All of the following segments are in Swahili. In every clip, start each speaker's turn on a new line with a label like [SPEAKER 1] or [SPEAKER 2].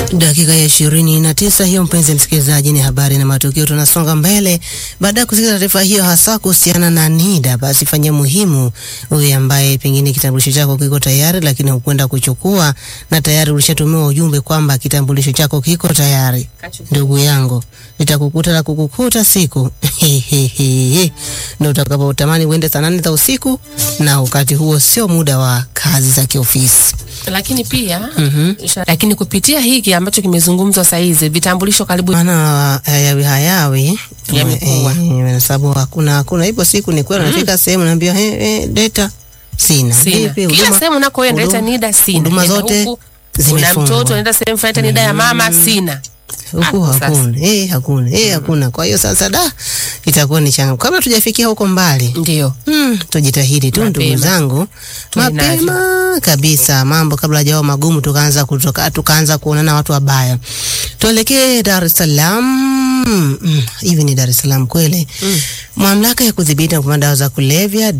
[SPEAKER 1] Dakika ya ishirini na tisa hiyo, mpenzi msikilizaji, ni habari na matukio. Tunasonga mbele. Baada ya kusikia taarifa hiyo, hasa kuhusiana na NIDA, basi fanyia muhimu huyu ambaye pengine kitambulisho chako kiko tayari, lakini hukwenda kuchukua na tayari ulishatumiwa ujumbe kwamba kitambulisho chako kiko tayari. Ndugu yangu, nitakukuta la kukukuta siku ndio utakapotamani uende saa nane za usiku, na wakati huo sio muda wa kazi za kiofisi.
[SPEAKER 2] lakini pia
[SPEAKER 1] Mhm.
[SPEAKER 2] lakini kupitia hiki ambacho kimezungumzwa saa hizi vitambulisho karibu
[SPEAKER 1] maana hayawi hayawi
[SPEAKER 2] Yamekuwa.
[SPEAKER 1] Eh, eh, sababu hakuna hakuna. Ipo siku ni kweli nafika sehemu naambia hey, hey, data sina
[SPEAKER 2] sina
[SPEAKER 1] Vipi,
[SPEAKER 2] kila
[SPEAKER 1] huduma-
[SPEAKER 2] sehemu unakoenda leta
[SPEAKER 1] huduma-
[SPEAKER 2] NIDA sina
[SPEAKER 1] huduma
[SPEAKER 2] Nenda
[SPEAKER 1] zote
[SPEAKER 2] huku, una
[SPEAKER 1] zimefungwa.
[SPEAKER 2] mtoto unaenda sehemu fulani leta NIDA ya mama sina
[SPEAKER 1] huku
[SPEAKER 2] Hapo sasa.
[SPEAKER 1] hakuna eh, hakuna eh, hakuna. Kwa hiyo sasa da itakuwa ni changamoto kabla tujafikia huko mbali.
[SPEAKER 2] ndio
[SPEAKER 1] Hmm, tujitahidi tu ndugu
[SPEAKER 2] Mapema.
[SPEAKER 1] zangu,
[SPEAKER 2] Tuwe
[SPEAKER 1] mapema kabisa, mambo kabla hajawa magumu, tukaanza kutoka tukaanza kuonana watu wabaya. Tuelekee Dar es Salaam. Mm, hivi ni Dar es Salaam kweli? Mamlaka ya kudhibiti na kupambana dawa za kulevya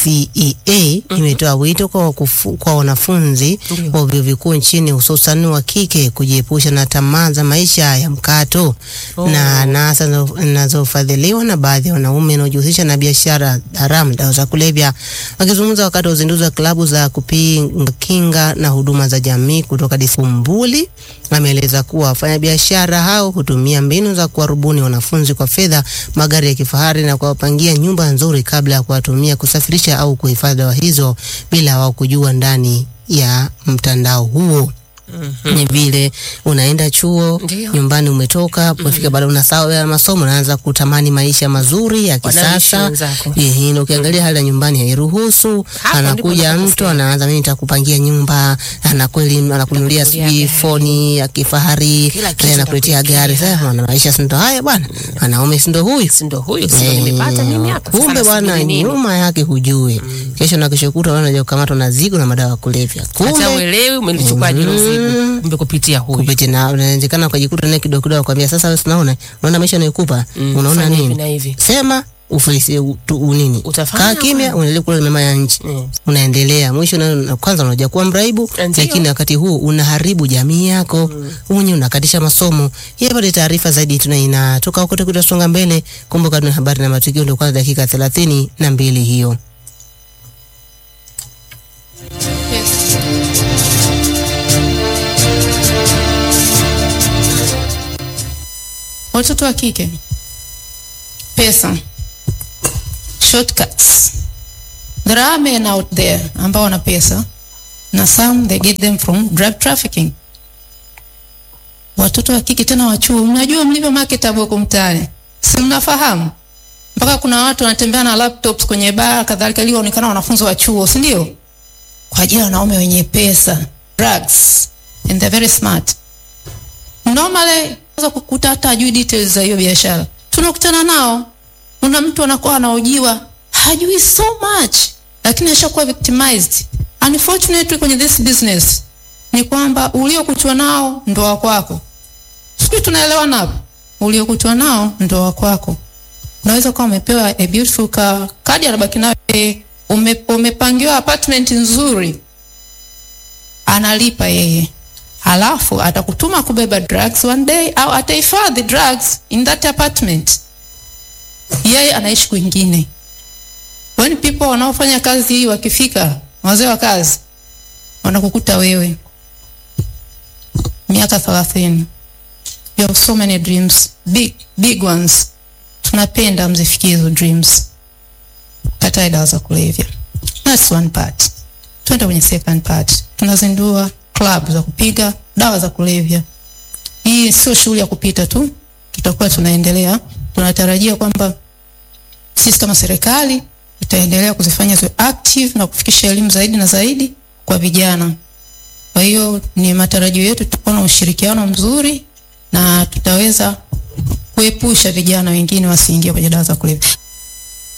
[SPEAKER 1] DCEA imetoa wito kwa, wakufu, kwa wanafunzi
[SPEAKER 2] Ndio.
[SPEAKER 1] wa vyuo vikuu nchini hususan wa kike kujiepusha na tamaa za maisha ya mkato
[SPEAKER 2] Oh.
[SPEAKER 1] na anasa zinazo- zinazofadhiliwa na baadhi ya wanaume wanaojihusisha na biashara haramu dawa za kulevya. Wakizungumza wakati wa uzinduzi wa klabu za kupinga kinga na huduma za jamii kutoka Disumbuli, ameeleza kuwa wafanyabiashara hao hutumia mbinu za kuwarubuni wanafunzi kwa fedha, magari ya kifahari na kuwapangia nyumba nzuri kabla ya kuwatumia kusafirisha au kuhifadhi dawa hizo bila wao kujua ndani ya mtandao huo ni vile unaenda chuo
[SPEAKER 2] Ndio.
[SPEAKER 1] nyumbani umetoka umefika baada unasahau ya masomo unaanza kutamani maisha mazuri ya
[SPEAKER 2] Wanaishi
[SPEAKER 1] kisasa
[SPEAKER 2] wenzako.
[SPEAKER 1] Ehe, na ukiangalia hali ya nyumbani hairuhusu
[SPEAKER 2] Hapo
[SPEAKER 1] anakuja
[SPEAKER 2] ndipo
[SPEAKER 1] mtu
[SPEAKER 2] unapokosea.
[SPEAKER 1] anaanza mimi nitakupangia nyumba anakweli anakununulia
[SPEAKER 2] Atakununulia
[SPEAKER 1] sijui
[SPEAKER 2] gari.
[SPEAKER 1] foni ya kifahari
[SPEAKER 2] Kila kitu
[SPEAKER 1] na anakuletea
[SPEAKER 2] atakuletea.
[SPEAKER 1] gari sasa maana maisha si ndo haya bwana wanaume si ndo huyu
[SPEAKER 2] si ndo huyu si ndo nimepata mimi hapa Sasa
[SPEAKER 1] kumbe bwana
[SPEAKER 2] nasubiri nini?
[SPEAKER 1] nyuma yake hujui kesho na kesho kutwa unaja kukamatwa na zigo na madawa ya kulevya
[SPEAKER 2] hata
[SPEAKER 1] kumbe
[SPEAKER 2] uelewi umelichukua ajili usiku kumbe kupitia huyu
[SPEAKER 1] kupiti na unawezekana ukajikuta naye kidogo kidogo akwambia sasa wewe unaona unaona maisha nayokupa
[SPEAKER 2] Mm,
[SPEAKER 1] unaona
[SPEAKER 2] fanya hivi
[SPEAKER 1] nini
[SPEAKER 2] na hivi.
[SPEAKER 1] sema ufilisi u- tu- unini
[SPEAKER 2] Utafanya
[SPEAKER 1] kaa kimya
[SPEAKER 2] kweli.
[SPEAKER 1] uendelee kula mema ya nchi
[SPEAKER 2] Mm.
[SPEAKER 1] unaendelea mwisho na, na kwanza unaja kuwa mraibu
[SPEAKER 2] Ndio.
[SPEAKER 1] lakini wakati huu unaharibu jamii yako unye unakatisha masomo hapa ni taarifa zaidi tuna inatoka huko tukitasonga mbele kumbuka tuna habari na matukio ndio kwanza dakika thelathini na mbili hiyo
[SPEAKER 3] Watoto wa kike, pesa, shortcuts. There are men out there ambao wana pesa na some they get them from drug trafficking. Watoto wa kike tena wa chuo, mnajua mlivyo marketable huko mtaani, si mnafahamu? Mpaka kuna watu wanatembea na laptops kwenye baa kadhalika, ili waonekana wanafunzi wa chuo, si ndio? Kwa ajili ya wanaume wenye pesa, drugs and they're very smart normally unaweza kukuta hata hajui details za hiyo biashara. Tunakutana nao, una mtu anakuwa anaojiwa hajui so much, lakini ashakuwa victimized. Unfortunately kwenye this business ni kwamba uliokutwa nao ndo wa kwako. Sijui tunaelewana hapo? Uliokutwa nao ndo wa kwako. Unaweza kuwa umepewa a beautiful car, kadi anabaki nayo, eh, ume, umepangiwa apartment nzuri, analipa yeye halafu atakutuma kubeba drugs one day au atahifadhi drugs in that apartment yeye anaishi kwingine when people wanaofanya kazi hii wakifika wazee wa kazi wanakukuta wewe miaka thelathini you have so many dreams big big ones tunapenda mzifikie hizo dreams katae dawa za kulevya that's one part twende kwenye second part tunazindua club za kupiga dawa za kulevya hii sio shughuli ya kupita tu tutakuwa tunaendelea tunatarajia kwamba sisi kama serikali tutaendelea kuzifanya ziwe active na kufikisha elimu zaidi na zaidi kwa vijana kwa hiyo ni matarajio yetu tutakuwa na ushirikiano mzuri na tutaweza kuepusha vijana wengine wasiingie kwenye dawa za kulevya